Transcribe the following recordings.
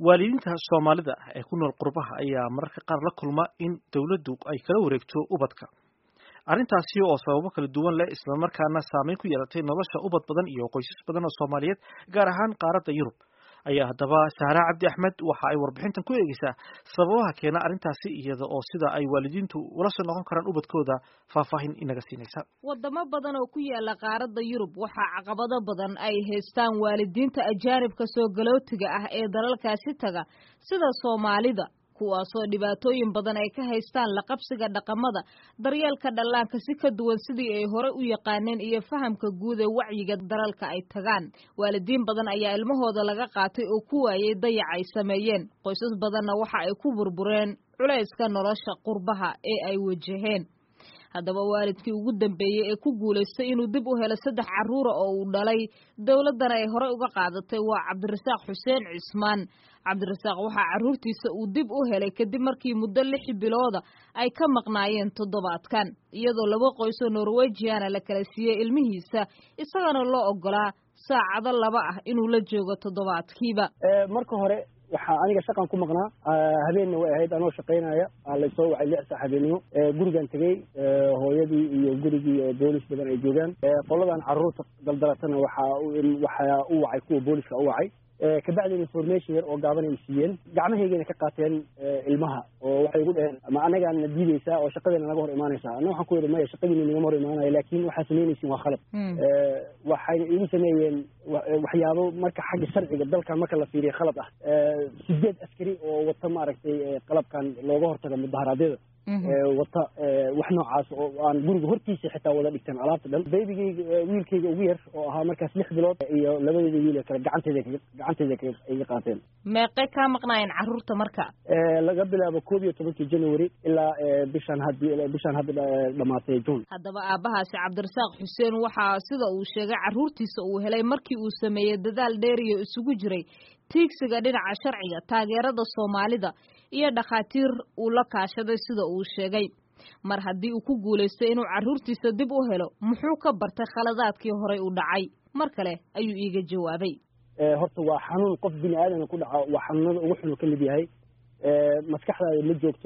waalidiinta soomaalida ee ku nool qurbaha ayaa mararka qaar la kulma in dowladdu ay kala wareegto ubadka arrintaasi oo sababo kala duwan leh islamarkaana saameyn ku yeelatay nolosha ubad badan iyo qoysas badan oo soomaaliyeed gaar ahaan qaaradda yurub ayaa haddaba sahraa cabdi axmed waxa ay warbixintan ku eegeysaa sababaha keena arrintaasi iyada oo sida ay waalidiintu ula soo noqon karaan ubadkooda faahfaahin inaga siinaysa wadamo badan oo ku yaala qaaradda yurub waxaa caqabado badan ay haystaan waalidiinta ajaanibka soo galootiga ah ee dalalkaasi taga sida soomaalida kuwaasoo dhibaatooyin badan ay ka haystaan laqabsiga dhaqamada daryeelka dhallaanka si ka duwan sidii ay hore u yaqaaneen iyo fahamka guud ee wacyiga dalalka ay tagaan waalidiin badan ayaa ilmahooda laga qaatay oo ku waayey dayac ay sameeyeen qoysas badanna waxa ay ku burbureen culayska nolosha qurbaha ee ay wajaheen haddaba waalidkii ugu dambeeyey ee ku guulaystay inuu dib u helo saddex carruura oo uu dhalay dowladdana ay horey uga qaadatay waa cabdirasaaq xuseen cismaan cabdirasaaq waxaa carruurtiisa uu dib u helay kadib markii muddo lix bilooda ay ka maqnaayeen toddobaadkan iyadoo laba qoysoo norwejiana la kala siiyey ilmihiisa isagana loo ogolaa saacado laba ah inuu la joogo toddobaadkiiba marka hore waxaa aniga shaqan ku maqnaa habeenna way ahayd anoo shaqaynaya laysoo wacay lix sax habeenimo gurigan tegey hooyadii iyo gurigii oo boolis badan ay joogaan qoladan carruurta daldalatana waxaa waxaa u wacay kuwa booliska u wacay kabacdina information yar oo gaaban ay siiyeen gacmahaygayna ka qaateen ilmaha oo waxay igu dheheen ma anagaana diideysaa oo shaqadeena naga hor imaanaysaa ana waxaan ku yidhi maya shaqadiina nagama hor imaanaya laakin waxaa samaynaysiin waa khalad waxayna igu sameeyeen waxyaabo marka xagga sharciga dalkan marka la fiiriya khalad ah sideed askari oo wata maaragtay qalabkan looga hortaga mudaharaadyada wata wax noocaas oo aan guriga hortiisa xitaa wada dhigteen alaabta dhan baybigayga wiilkayga ugu yar oo ahaa markaas lix bilood iyo labadeeda wiil kale gacanteeda gacanteeda iga qaateen meeqay kaa maqnaayeen carruurta marka laga bilaabo koob iyo tobankii january ilaa bishaan had bishaan hadda dhamaatay june haddaba aabbahaasi cabdirasaaq xuseen waxaa sida uu sheegay carruurtiisa uu helay markii uu sameeyey dadaal dheeriyo isugu jiray tiigsiga dhinaca sharciga taageerada soomaalida iyo dhakhaatiir uu la kaashaday sida uu sheegay mar haddii uu ku guulaystay inuu carruurtiisa dib u helo muxuu ka bartay khaladaadkii horey u dhacay mar kale ayuu iiga jawaabay horta waa xanuun qof bini aadamka ku dhaco waa xanuunada ugu xunu ka mid yahay maskaxdaada ma joogto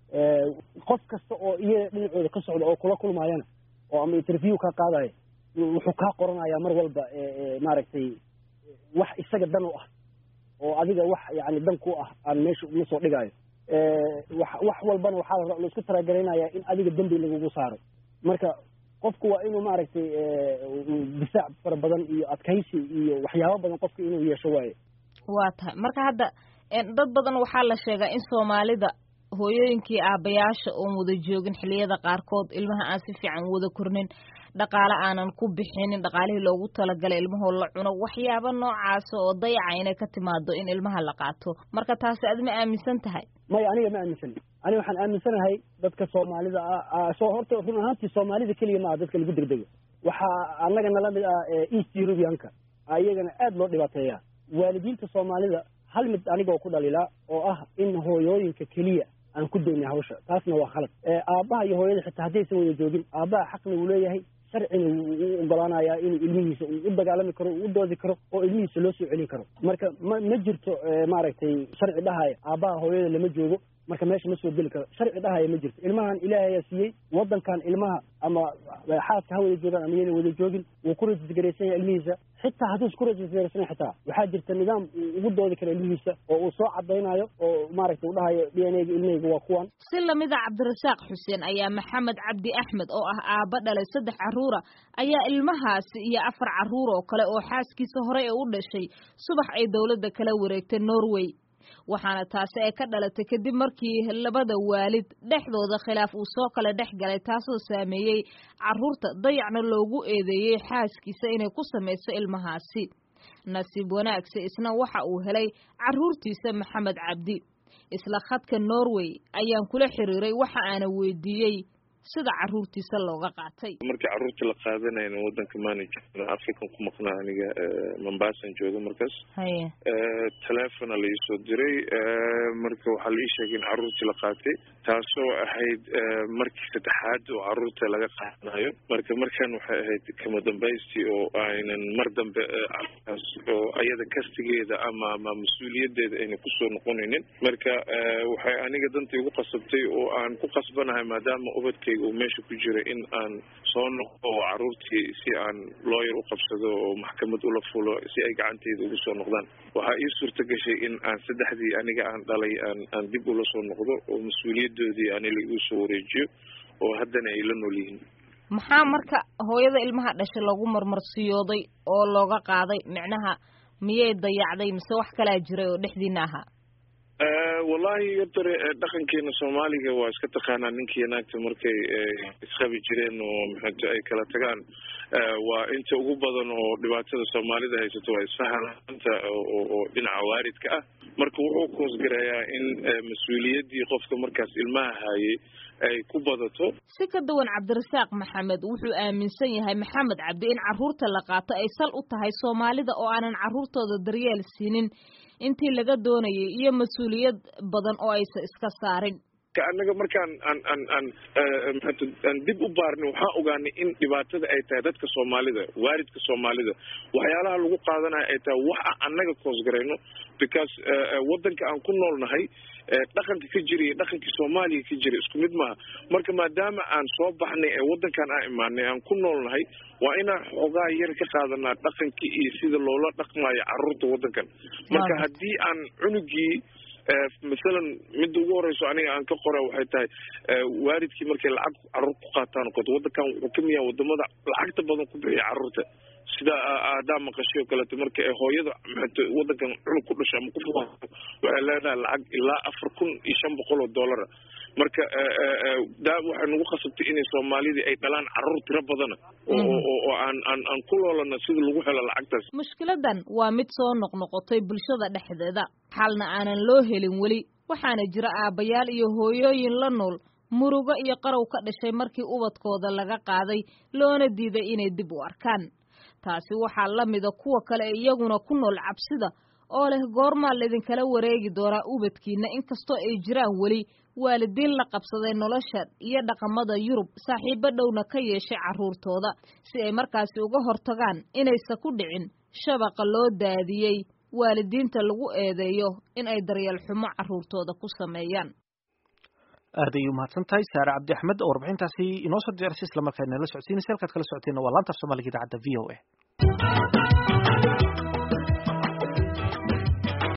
qof kasta oo iyaga dhinacooda ka socda oo kula kulmaayana oo ama interview kaa qaadayo wuxuu kaa qoranayaa mar walba maaragtay wax isaga dan u ah oo adiga wax yani dan ku ah aan meesha uma soo dhigaayo wax walbana waxaa la isku talagaraynayaa in adiga dembi lagugu saaro marka qofku waa inuu maaragtay difaac fara badan iyo adkaysi iyo waxyaabo badan qofka inuu yeesho waayo waa tahay marka hadda dad badan waxaa la sheegaa in soomaalida hooyooyinkii aabayaasha oon wada joogin xilliyada qaarkood ilmaha aan si fiican wada kornin dhaqaale aanan ku bixinin dhaqaalihii loogu talagalay ilmahoo la cuno waxyaaba noocaasa oo dayaca inay ka timaado in ilmaha la qaato marka taasi ad ma aaminsan tahay maya aniga ma aaminsani aniga waxaan aaminsanahay dadka soomaalida ah soo horta run ahaantii soomaalida keliya ma aha dadka lagu degdego waxaa annaga nala mid ah east eurubianka iyagana aad loo dhibaateeyaa waalidiinta soomaalida hal mid anigoo ku dhalilaa oo ah in hooyooyinka keliya aan ku daynay hawsha taasna waa khalad aabbaha iyo hooyada xitaa haddaysan wada joogin aabbaha xaqna uu leeyahay sharcina wuu u ogolaanayaa inuu ilmihiisa uu u dagaalami karo uu u doodi karo oo ilmihiisa loo soo celin karo marka ma ma jirto maaragtay sharci dhahaya aabbaha hooyada lama joogo marka meesha ma soo geli karo sharci dhahaya ma jirto ilmahan ilaahayaa siiyey waddankan ilmaha ama xaaska ha wada joogaan ama yana wada joogin wuu ku rajisgaraysan yahay ilmihiisa xitaa hadduus ku rajisgaraysan xitaa waxaa jirta nidaam uu ugu doodi karo ilmihiisa oo uu soo cadaynayo oo maaragtay uu dhahayo d n ega ilmahayga waa kuwan si lamida cabdirasaaq xuseen ayaa maxamed cabdi axmed oo ah aabba dhalay saddex carruura ayaa ilmahaasi iyo afar carruur oo kale oo xaaskiisa horey ee u dhashay subax ay dowladda kala wareegtay norway waxaana taasi ay ka dhalatay kadib markii labada waalid dhexdooda khilaaf uu soo kala dhex galay taasoo saameeyey carruurta dayacna loogu eedeeyey xaaskiisa inay ku samayso ilmahaasi nasiib wanaagse isna waxa uu helay carruurtiisa maxamed cabdi isla khadka norway ayaan kula xiriiray waxa aana weydiiyey sida carruurtiisa looga qaatay markii carruurta la qaadanayna wadanka manager african ku maqnaa aniga mombaasan jooga markaas haye telefona la iisoo diray marka waxaa la ii sheegay in carruurtii la qaatay taasoo ahayd markii saddexaad oo carruurta laga qaadanayo marka markan waxay ahayd kama dambaystii oo aynan mar dambe oo ayada kastigeeda ama ama mas-uuliyadeeda ayna kusoo noqonaynin marka waxay aniga danta igu qasabtay oo aan ku qasbanahay maadaama ubadkayga uu meesha ku jira in aan soo noqdo oo carruurtii si aan looyar u qabsado oo maxkamad ula fulo si ay gacanteyda ugu soo noqdaan waxaa ii suurta gashay in aan saddexdii aniga aan dhalay aan aan dib ula soo noqdo oo mas-uuliyadoodii ani laigu soo wareejiyo oo haddana ay la nool yihiin maxaa marka hooyada ilmaha dhashay lagu marmarsiyooday oo looga qaaday micnaha miyay dayacday mise wax kalaa jiray oo dhexdiina ahaa wallahi yotore dhaqankeena soomaaliga waa iska taqaanaa ninkii naagta markay isqabi jireen oo maxato ay kala tagaan waa inta ugu badan oo dhibaatada soomaalida haysato waa isfahananta oo dhinaca waaridka ah marka wuxuu koosgarayaa in mas-uuliyaddii qofka markaas ilmaha haayay ay ku badato si ka duwan cabdirasaaq maxamed wuxuu aaminsan yahay maxamed cabdi in carruurta la qaato ay sal u tahay soomaalida oo aanan carruurtooda daryeel siinin intii laga doonayay iyo mas-uuliyad badan oo aysan iska saarin anaga markaan aan aan aan maata aan dib u baarnay waxaan ogaanay in dhibaatada ay tahay dadka soomaalida waalidka soomaalida waxyaalaha lagu qaadanayo ay tahay wax aan annaga koosgarayno because waddanka aan ku noolnahay dhaqanka ka jira iyo dhaqankii soomaaliya ka jira isku mid maaha marka maadaama aan soo baxnay ee waddankan aan imaanay aan ku noolnahay waa inaan xoogaa yar ka qaadanaa dhaqankii iyo sida loola dhaqmayo carruurta waddankan marka haddii aan cunugii masalan midda ugu horeyso aniga aan ka qora waxay tahay waalidkii markay lacag carruur ku qaataan okoto waddankan wuxuu kamid yahay wadamada lacagta badan ku bixiya carruurta sida aadaa maqashay oo kaleeto marka hooyada maxato waddankan cunug ku dhasha ama ku fuqaato waxay leedahay lacag ilaa afar kun iyo shan boqol oo dollara marka daa waxay nagu khasabtay inay soomaalidii ay dhalaan carruur tiro badana oo aan aan aan ku loolana sida lagu helo lacagtaas mushkiladan waa mid soo noqnoqotay bulshada dhexdeeda xalna aanan loo helin weli waxaana jira aabbayaal iyo hooyooyin la nool murugo iyo qarow ka dhashay markii ubadkooda laga qaaday loona diiday inay dib u arkaan taasi waxaa la mida kuwa kale ee iyaguna ku nool cabsida oo leh goormaa laydinkala wareegi doonaa ubadkiina inkastoo ay jiraan weli waalidiin la qabsaday nolosha iyo dhaqamada yurub saaxiibo dhowna ka yeeshay carruurtooda si ay markaasi uga hortagaan inaysa ku dhicin shabaqa loo daadiyey waalidiinta lagu eedeeyo in ay daryeel xumo carruurtooda ku sameeyaan aad ayay umahadsan tahay saare cabdi axmed oo warbixintaasi inoo soo diyaarisay islamarkaana la socodsiinaysa halkaad kala socoteenna waa laanta af soomaaliga idaacadda v o a